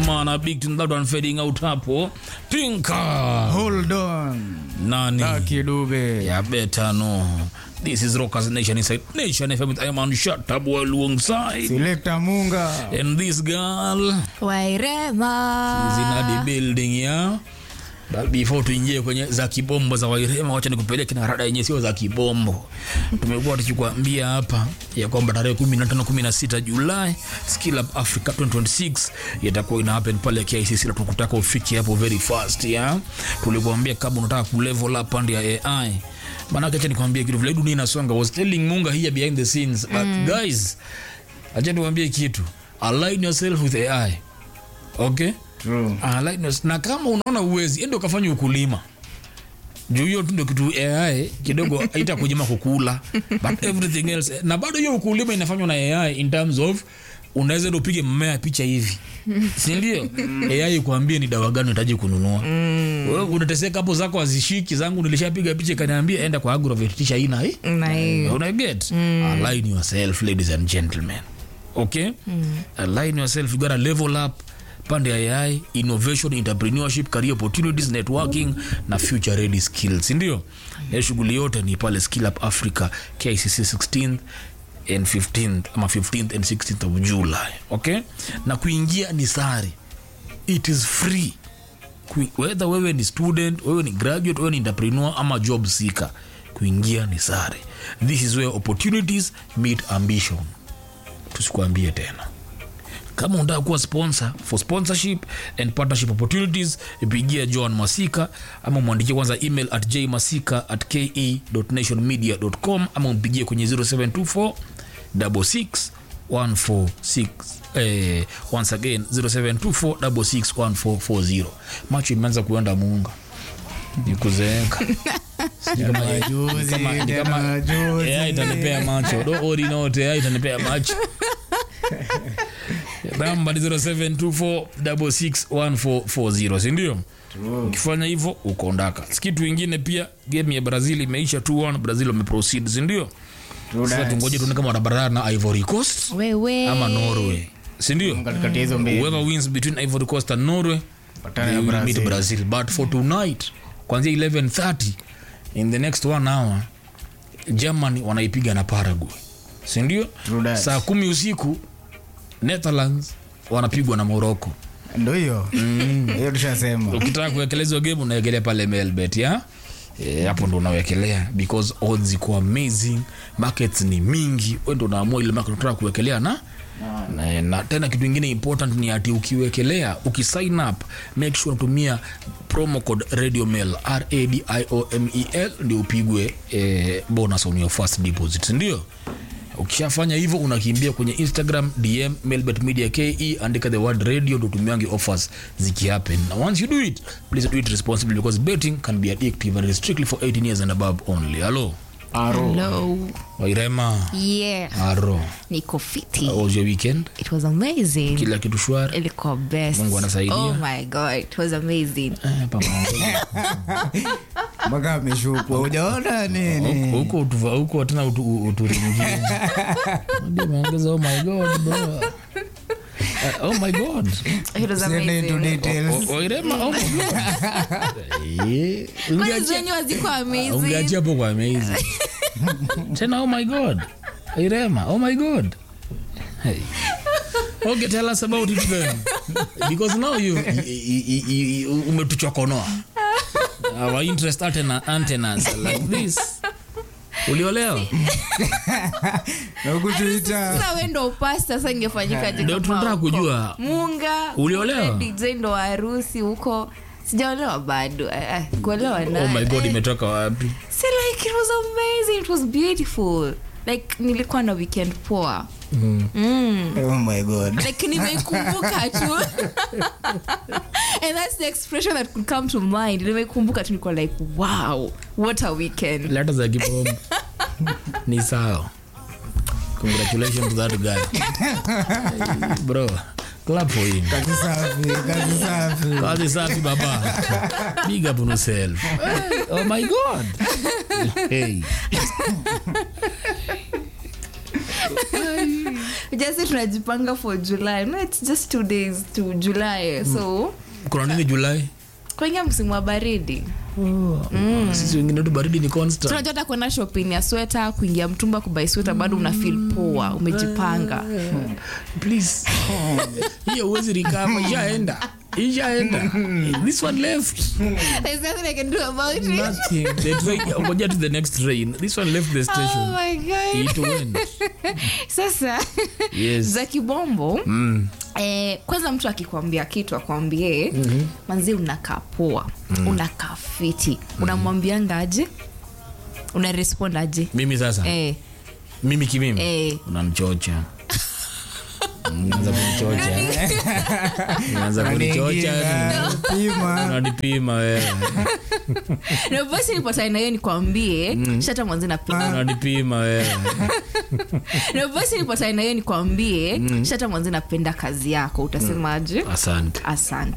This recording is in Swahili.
man a big tune that one fading out hapo tinka Hold on. nani Lucky Dube. yeah better no this is rockers nation inside nation fm with iman shatabu alongside Selector Munga. and this girl wairema is in the building yeah But before tuingie kwenye za kibombo za wairema wacha nikupeleke na rada yenye sio za kibombo tumekuwa tukikwambia hapa ya kwamba tarehe 15 16 julai skill up africa 2026 itakuwa ina happen pale kicc na tukutaka ufike hapo very fast ya tulikuambia kama unataka kulevel up pande ya ai maanake acha nikwambie kitu vile dunia inasonga I was telling munga here behind the scenes but guys acha nikwambie kitu align yourself with ai okay True. Ah, lightness. na kama unaona uwezi ende ukafanya ukulima juu hiyo tu ndio kitu ai kidogo haita kujima kukula but everything else na bado hiyo ukulima inafanywa na ai in terms of unaweza enda upige mmea picha hivi sindio ai kuambia ni dawa gani unahitaji kununua wewe unateseka hapo zako hazishiki zangu nilishapiga picha ikaniambia enda kwa agrovet tisha hii hii na hiyo unaget align yourself ladies and gentlemen okay align yourself you gotta level up pande ya ai innovation entrepreneurship career opportunities networking na future ready skills ndio ya shughuli yote ni pale skill up africa kicc 16th and 15th ama 15th and 16th of july okay na kuingia ni sari it is free Kui- whether wewe ni student wewe ni graduate wewe ni entrepreneur ama job seeker kuingia ni sare this is where opportunities meet ambition tusikuambie tena kama unataka kuwa sponsor for sponsorship and partnership opportunities ipigia john masika ama mwandikie kwanza email at jmasika at ke.nationmedia.com ama mpigie kwenye 0724 66 146 eh, once again 0724 66 macho imeanza kuenda muunga nikuzeeka Jana majuzi, jana majuzi. AI itanipea macho don't worry not AI itanipea macho namba ni 0724661440 sindio ukifanya hivyo ukaondaka kitu ingine pia game ya brazil imeisha 2-1 brazil wameproceed sindio True sasa that. tungoje tuone kama watabarana na ivory coast wewe ama norway sindio Katikati ya hizo mbili. whoever wins between ivory coast and norway Patana they ya will meet Brazil. brazil but for tonight kwanzia 1130 in the next one hour germany wanaipiga na paraguay sindio True that. saa kumi usiku netherlands wanapigwa na morocco Ndo hiyo. Hiyo tushasema. ukitaka kuwekelezwa game unawekelea pale melbet ya Eh, hapo ndo unawekelea because odds iko amazing markets ni mingi we ndo unaamua ile market unataka kuwekelea na na, na tena kitu ingine important ni ati ukiwekelea ukisign up make sure unatumia promo code radio mail radiomel ndio upigwe eh, bonus on your first deposit ndio ukishafanya hivyo unakimbia kwenye instagram dm melbet media ke andika the word radio ndo tumiangi offers zikihappen na once you do it please do it responsibly because betting can be addictive and it is strictly for 18 years and above only halo Aro. Hello. wairema yeah aro niko fiti how was your weekend it was amazing kila kitu shwari ilikuwa best Mungu anasaidia. oh my god it was amazing Eh, pamoja. Mpaka ameshukwa. Hujaona nini? huko utuva- huko tena utu- uturingie Ndio umeongeza oh my god bro Eh, oh my god it was Siende into amazing details. O- wairema oh my god Eh, kwani ungeachia- zenyu hazikuwa amazing ungeachia hapo kwa amazing tena oh my god irema oh my god hey. okay tell us about it then because now you, you, you, you, you umetuchokonoa our interest antena, antennas like this uliolewa Na hukutuita. sasa we ndo upasta sasa ingefanyikaje Ndio kama tunataka huko? kujua. munga Uliolewa? kumbe dj ndo wa harusi huko sijaolewa bado eh, eh, kuolewa na oh my god eh, imetoka wapi si like it was amazing it was beautiful like nilikuwa na weekend poa mm. Oh my god. like nimeikumbuka tu and that's the expression that could come to mind nimeikumbuka tu niko like wow what a weekend leta za kipombe ni sawa congratulations to that guy bro clap for him Kazi safi, kazi safi. kazi safi baba big up on yourself oh my god hey just tunajipanga for july no it's just two days to july so kuna nini julai kuingia msimu wa baridi sisi wengine tu baridi ni constant tunajua hata kwenda shopping ya sweta kuingia mtumba kubai sweta bado una feel poa umejipanga please hiyo uwezi recover ishaenda ishaenda this one left There's nothing I can do about it. nothing the train ngoja to the next train this one left the Oh station my God. it went sasa yes za kibombo mm. eh, kwanza mtu akikwambia kitu akwambie mm-hmm. manzi unakaa poa mm. unakaa fiti unamwambianga aje una respond aje mimi sasa eh, mimi kimimi eh. unamchocha unaanza kunichocha unaanza kunichocha pima unanipima wewe na basi nipatane na hiyo nikwambie shata mwanzi napenda unanipima wewe na basi nipatane na hiyo nikwambie shata mwanzi napenda kazi yako utasemaje asante asante